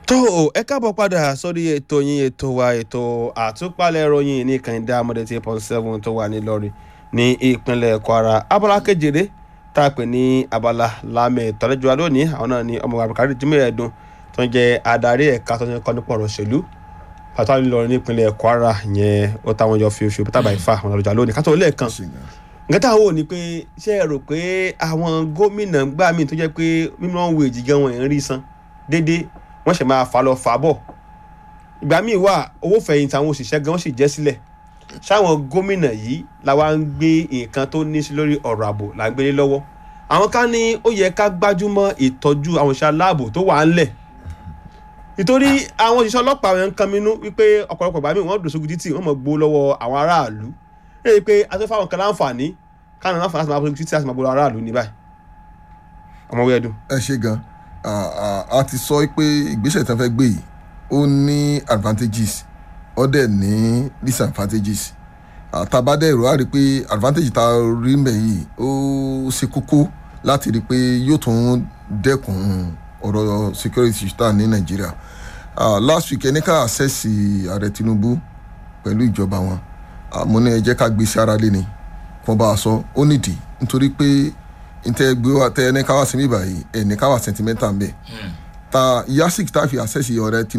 tó o ẹ káàbọ̀ padà sórí ètò yín ètò wa ètò àtúpalẹ̀ ìròyìn ní kànìdá amọ̀dé eight point seven tó wà nílọrin ní ìpínlẹ̀ kwara abala kejìlé tá a pè ní abala lámẹ̀ tọ́lẹ́jọ́ lónìí àwọn náà ní ọmọ abdulkadir jimoh ẹ̀dùn tó ń jẹ́ adarí ẹ̀ka tó ń kọ́ nípa ọ̀rọ̀ òṣèlú pàtó nílọrin nípínlẹ̀ kwara yẹn ó táwọn jọ fi oṣù tábà ìfà àwọn ọ̀rọ̀jà lónìí kátó lẹ́ẹ̀kan nǹkan táwọn wò ni pé ṣé ẹ rò pé àwọn gómìnà gbà míì tó jẹ́ pé mímọ́ wèjì gan wọn ń rí san déédéé wọ́n ṣe máa fà lọ fà bọ̀ ìgbà míì wà owó fẹ̀yìntì àwọn òṣìṣẹ́ gan wọ́n sì jẹ́ sílẹ̀ ṣáwọn gómìnà yìí làwa ń gbé nǹkan tó ní sí lórí ọ̀rọ̀ ààbò là ń gbélé lọ́wọ́ àwọn ká ní ó yẹ ká gbájúmọ́ ìtọ́jú àwọn òṣìṣẹ́ aláàbò tó wà ńlẹ̀ nítorí àwọn òṣìṣẹ́ ọlọ́pàá wọn ń kan mínú wípé ọ̀pọ̀lọpọ̀ ìgbà míì wọ́n dùn sógun títì wọ́n mọ̀ gbó lọ́wọ́ àwọn aráàlú lẹ́yìn pé atọ́fà àwọn kan láǹfààní káwọn láǹfààní láti máa bọ́ títí láti máa gbó lọ́wọ́ aráàlú ní báyìí ọmọ wíwẹ́dùn. ẹ ṣe gan a ti sọ pé ìgbésẹ̀ tí wọ́n fẹ́ gbé yìí ó ní advantages ó dẹ̀ ní disadvantages àtàbádẹ́ ìró á rí i pé advantage tá a rí mẹ́ yìí ó ṣe kókó láti rí i pé yóò tún dẹ́kun ọ̀rọ̀ security tá ní nàìjíríà last week ẹni ká àṣẹ́sì ààrẹ tinubu pẹ̀lú ìjọba wọn mo ní ẹ jẹ́ ká gbé sí ara lé ni kó bá a sọ ó nídìí nítorí pé ntẹ gbé wa tẹ ẹni ká wá sí mi báyìí ẹni ká wá sentimental mbẹ ta yasik tá a fi àṣẹ́sì ọ̀rẹ́ tinubu.